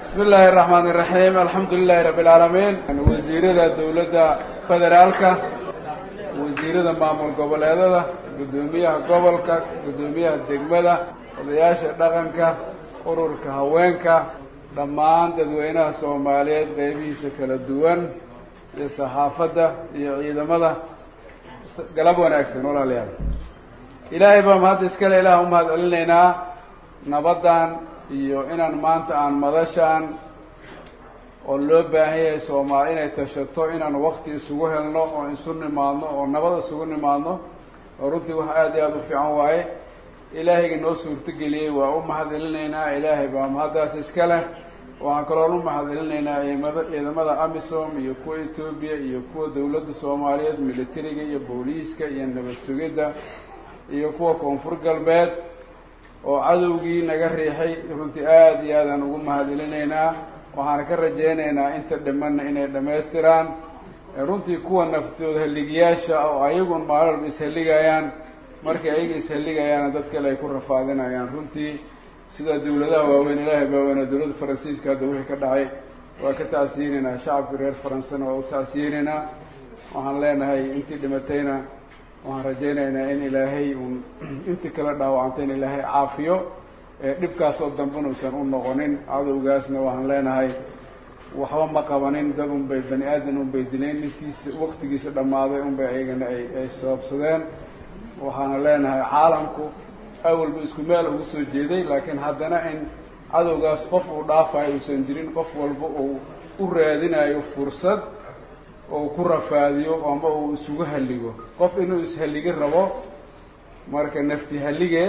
bismi illaahi araxmaan iraxiim alxamdu lilahi rabbi alcaalamiin wasiirada dowladda federaalka wasiirada maamul goboleedada guddoomiyaha gobolka guddoomiyaha degmada odayaasha dhaqanka ururka haweenka dhammaan dadweynaha soomaaliyeed qeybihiisa kala duwan iyo saxaafadda iyo ciidamada galab wanaagsan walaalayaal ilaahay baa mahadda iskale ilaah u mahad celinaynaa nabaddan iyo inaan maanta aan madashaan oo loo baahan yahay soomaali inay tashato inaan wakti isugu helno oo isu nimaadno oo nabad isugu nimaadno oo runtii wax aada iyo aada u fiican waaye ilaahayga noo suurtogeliyey waa u mahad celinaynaa ilaahay baa mahaddaas iska leh waxaan kaloon u mahad celinaynaa ciidamada ciidamada amisom iyo kuwa etoobiya iyo kuwa dowladda soomaaliyeed militariga iyo booliiska iyo nabad sugidda iyo kuwa koonfur galbeed oo cadowgii naga riixay runtii aada iyo aadaan ugu mahad celinaynaa waxaana ka rajaynaynaa inta dhimanna inay dhammaystiraan runtii kuwa naftooda halligiyaasha oo ayagun maalin walba ishalligayaan markay ayaga ishalligayaana dad kale ay ku rafaadinayaan runtii sida dawladaha waaweyn ilaahay baaweynaa dowladda faransiiska hadda wixii ka dhacay waa ka tacsiinaynaa shacabka reer faransana waa u tacsiinaynaa waxaan leenahay intii dhimatayna waxaan rajaynaynaa in ilaahay uun intii kala dhaawacantay in ilaahay caafiyo dhibkaasoo dambena uusan u noqonin cadowgaasna waxaan leenahay waxba ma qabanin dad unbay bani aadan unbay dileen intiisa waktigiisa dhammaaday unbay ayagana ay ay sababsadeen waxaana leenahay caalamku awalba isku meel ugu soo jeeday laakiin haddana in cadowgaas qof uu dhaafayo uusan jirin qof walba uu u raadinayo fursad oo ku rafaadiyo ama uu isugu halligo qof inuu ishalligin rabo marka nafti hallige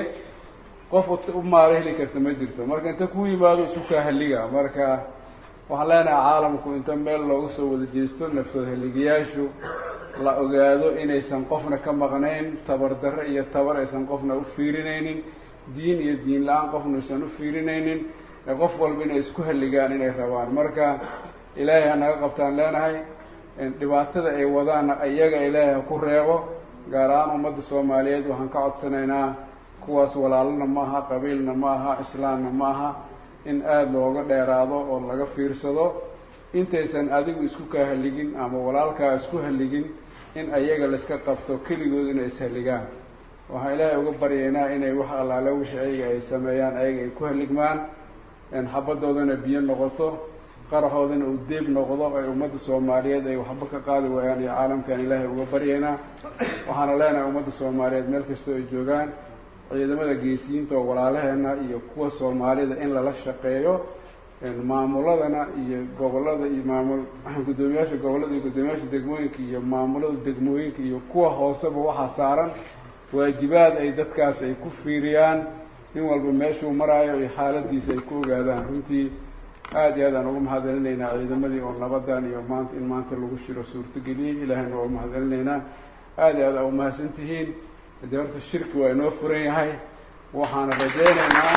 qof u maalo heli karta ma jirto marka inta ku yimaado isu kaa halliga marka waxaan leenahay caalamku inta meel looga soo wada jeesto naftood halligayaashu la ogaado inaysan qofna ka maqnayn tabardarre iyo tabar aysan qofna u fiirinaynin diin iyo diin la-aan qofna aysan u fiirinaynin qof walba inay isku halligaan inay rabaan marka ilaahay ha naga qabtaan leenahay dhibaatada ay wadaanna iyaga ilaahay ha ku reebo gaar ahaan ummadda soomaaliyeed waxaan ka codsanaynaa kuwaas walaalana ma aha qabiilna ma aha islaamna ma aha in aada looga dheeraado oo laga fiirsado intaysan adigu isku kaa halligin ama walaalkaa isku halligin in ayaga layska qabto keligood inay ishalligaan waxaan ilaahay uga baryaynaa inay wax allaale wixii ayaga ay sameeyaan ayaga ay ku halligmaan xabadoodana biyo noqoto qaraxoodana uu deeb noqdo ay ummadda soomaaliyeed ay waxba ka qaadi waayaan iyo caalamkan ilaahay uga baryaynaa waxaana leenahay ummadda soomaaliyeed meel kastoo ay joogaan ciidamada geesiyiinta oo walaalaheena iyo kuwa soomaalida in lala shaqeeyo maamuladana iyo gobollada iyo maamul guddoomiyaasha gobollada iyo guddoomiyaasha degmooyinka iyo maamulada degmooyinka iyo kuwa hooseba waxaa saaran waajibaad ay dadkaas ay ku fiiriyaan nin walba meeshuu maraayo iyo xaaladiisa ay ku ogaadaan runtii aada iyo aad aan ugu mahad celinaynaa ciidamadii oo nabadan iyo maanta in maanta lagu shiro suurtageliyey ilaahayna waa umahad celinaynaa aada iyo aad aa umahadsan tihiin haddii horta shirki waa inoo furan yahay waxaana rajaynaynaa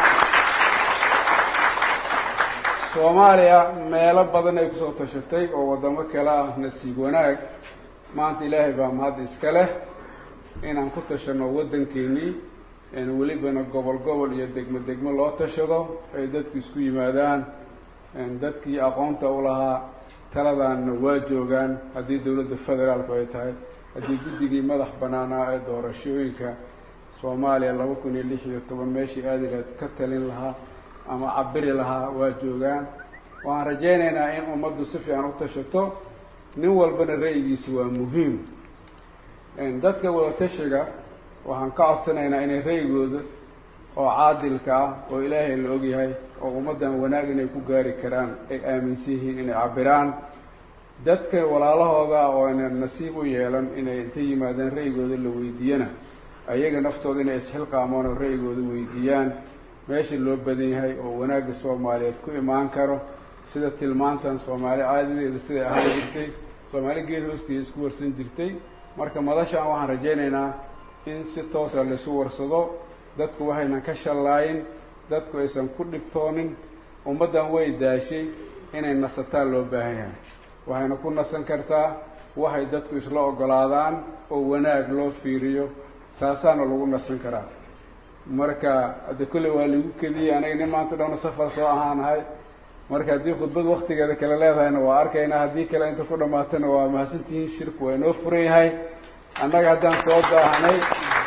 soomaaliya meelo badan ay kusoo tashatay oo waddamo kale ah nasiib wanaag maanta ilaahay baa mahad iska leh inaan ku tashano waddankeenii welibana gobol gobol iyo degmo degmo loo tashado ay dadku isku yimaadaan dadkii aqoonta u lahaa taladaanna waa joogaan haddii dowladda federaalku ay tahay haddii guddigii madax bannaanaa ee doorashooyinka soomaaliya laba kun iyo lix iyo toban meeshii aadilaad ka talin lahaa ama cabiri lahaa waa joogaan waxaan rajaynaynaa in ummaddu si fiican u tashato nin walbana ra'yigiisa waa muhiim dadka wadatashiga waxaan ka codsanaynaa inay ra'yigooda oo caadilka ah oo ilaahay la ogyahay oo ummaddan wanaag inay ku gaari karaan ay aaminsan yihiin inay cabiraan dadka walaalahooda oo aynan nasiib u yeelan inay inta yimaadaan ra'yigooda la weydiiyana ayaga naftooda inay isxilqaamaan oo ra'yigooda weydiiyaan meesha loo badan yahay oo wanaagga soomaaliyeed ku imaan karo sida tilmaantan soomaali caadadeeda siday ahaan jirtay soomaali geed hoosteeda isku warsan jirtay marka madashaan waxaan rajaynaynaa in si toosa laysu warsado dadku waxaynan ka shallaayin dadku aysan ku dhibtoonin ummaddan way daashay inay nasataan loo baahan yahay waxayna ku nasan kartaa waxay dadku isla oggolaadaan oo wanaag loo fiiriyo taasaana lagu nasan karaa marka hadde kolley waa lagu kediyey anaga nin maanta dhowna safar soo ahaanahay marka haddii khudbad waktigeeda kale leedahayna waa arkaynaa haddii kale inta ku dhammaatana waa mahadsantihiin shirku waa inoo furan yahay annaga haddaan soo daahnay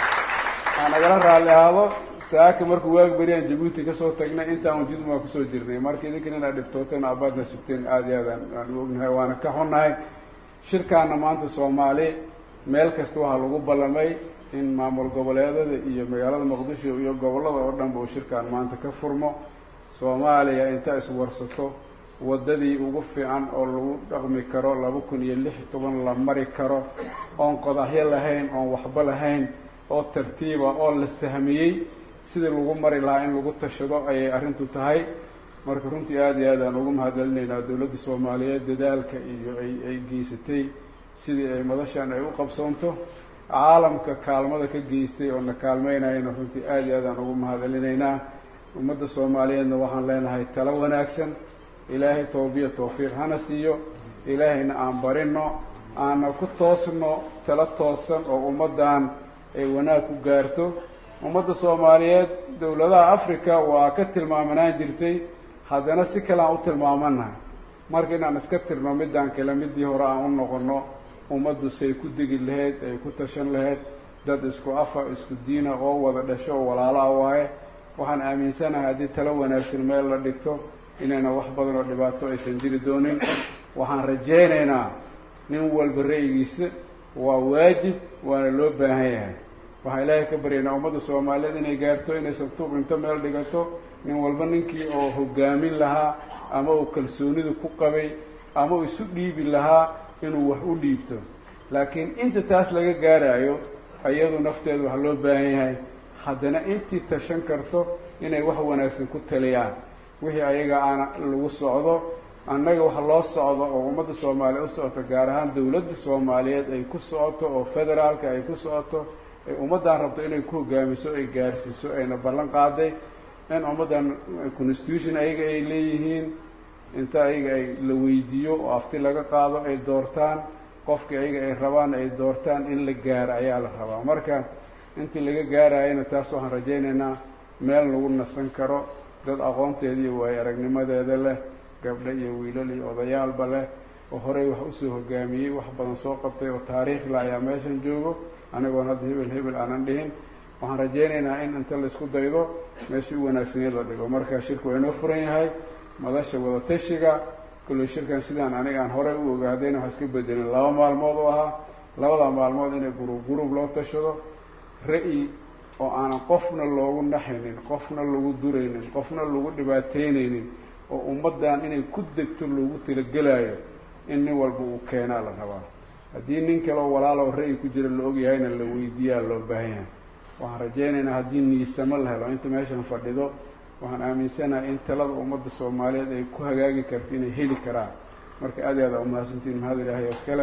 aan nagala raalli ahaado saaka markuu waagi beriyaan jabuuti kasoo tagnay intaan jidum waa kusoo jirnay marka idinkan inaad dhiftooteen abaadna sugteen aada iyo aad aan u ognahay waana ka xunnahay shirkaana maanta soomaali meel kasta waxaa lagu ballamay in maamul goboleedada iyo magaalada muqdisho iyo gobollada oo dhanba uu shirkaan maanta ka furmo soomaaliya inta iswarsato waddadii ugu fiican oo lagu dhaqmi karo laba kun iyo lix toban la mari karo oon qodaxyo lahayn oon waxba lahayn oo tartiiba oo la sahmiyey sidii lagu mari lahaa in lagu tashado ayay arrintu tahay marka runtii aada iyo aad aan ugu mahadcelinaynaa dowladda soomaaliyeed dadaalka iyo ay ay geysatay sidii ay madashan ay u qabsoonto caalamka kaalmada ka geystay oo na kaalmeynayana runtii aada iyo aad aan ugu mahadcelinaynaa ummadda soomaaliyeedna waxaan leenahay talo wanaagsan ilaahay toobiya tawfiiq hana siiyo ilaahayna aan barino aana ku toosno talo toosan oo ummaddan ay wanaag ku gaarto ummadda soomaaliyeed dowladaha africa waa ka tilmaamanaan jirtay haddana si kale aan u tilmaamanahay marka inaan iska tirno midaan kale midii hore aan u noqono ummaddu say ku degi lahayd ay ku tashan lahayd dad isku afa isku diina oo wada dhasho oo walaala ah waaye waxaan aaminsanahay haddii talo wanaagsan meel la dhigto inayna wax badan oo dhibaato aysan jiri doonin waxaan rajaynaynaa nin walba ra'yigiisa waa waajib waana loo baahan yahay waxaan ilaahay ka baryaynaa ummadda soomaaliyeed inay gaarto inay sabtuuq inta meel dhigato nin walba ninkii oo hogaamin lahaa ama uu kalsoonidu ku qabay ama uu isu dhiibi lahaa inuu wax u dhiibto laakiin inta taas laga gaarayo iyadu nafteedu wax loo baahan yahay haddana intii tashan karto inay wax wanaagsan ku taliyaan wixii ayaga aana lagu socdo annaga wax loo socdo oo ummadda soomaaliya u socoto gaar ahaan dowladda soomaaliyeed ay ku socoto oo federaalka ay ku socoto ay ummaddan rabto inay ku hogaamiso ay gaarsiiso ayna ballan qaaday in ummaddan constitution ayaga ay leeyihiin inta ayaga ay la weydiiyo oo afti laga qaado ay doortaan qofkii ayaga ay rabaan ay doortaan in la gaaro ayaa la rabaa marka intii laga gaarayana taas waxaan rajaynaynaa meel lagu nasan karo dad aqoonteeda iyo waayo aragnimadeeda leh gabdho iyo wiilal iyo odayaalba leh oo horey wax usoo hogaamiyey wax badan soo qabtay oo taariikhla ayaa meeshan joogo anigoon hadda hebel hebel aanan dhihin waxaan rajaynaynaa in inta laisku daydo meeshii u wanaagsaneed la dhigo marka shirku waa inoo furan yahay madasha wadatashiga kulley shirkan sidaan aniga aan horey u ogaadayna wax iska bedelin laba maalmood u ahaa labada maalmood inay gurub gurub loo tashado ra-yi oo aanan qofna loogu naxaynin qofna lagu duraynin qofna lagu dhibaateynaynin oo ummaddan inay ku degto loogu talagelaayo in nin walba uu keenaa la rabaa haddii nin kale oo walaalo ra-yi ku jira la ogyahayna la weydiiyaa loo baahan yahay waxaan rajaynaynaa haddii niisamo la helo inta meeshan fadhido waxaan aaminsanahay in talada ummadda soomaaliyeed ay ku hagaagi karto inay heli karaan marka aad i aad aa umahadsantiin mahad ilaahay oo iskale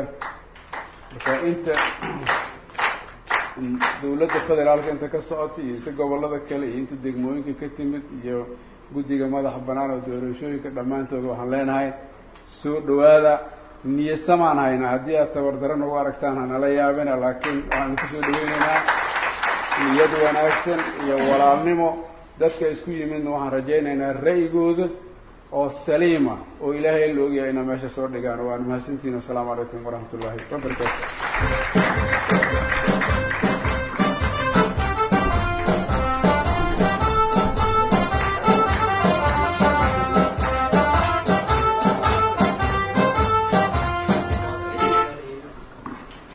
marka inta dowladda federaalka inta ka socota iyo inta gobollada kale iyo inta degmooyinka ka timid iyo guddiga madaxa bannaan oo doorashooyinka dhammaantood waxaan leenahay soo dhawaada niyasamaan haynaa haddii aad tabardaro nagu aragtaan hanala yaabina laakiin waxaan ku soo dhaweynaynaa niyad wanaagsan iyo walaalnimo dadka isku yimidna waxaan rajaynaynaa ra'yigooda oo saliima oo ilaahay la ogyahay inaa meesha soo dhigaan waan mahadsantihin wasalaamu calaykum waraxmat ullaahi wabarakaatu